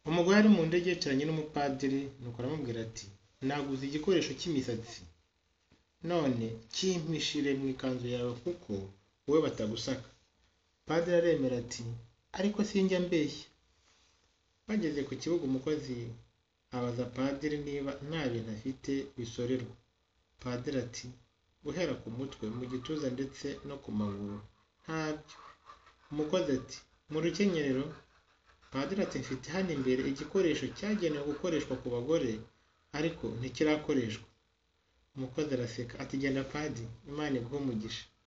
Umugore ari mu ndege yicaranye n'umupadiri nuko aramubwira ati naguze igikoresho cy'imisatsi none kimpishire mu ikanzu yawe kuko wowe batagusaka, padiri aremera ati ariko sinjya mbeshya, bageze ku kibuga umukozi abaza padiri niba nta bintu afite bisorerwa, padiri ati guhera ku mutwe mu gituza ndetse no ku maguru ntabyo, umukozi ati mu rukenyerero, padiri ati mfite hano imbere igikoresho cyagenewe gukoreshwa ku bagore ariko ntikirakoreshwa, umukozi araseka ati genda padi Imana iguhe umugisha.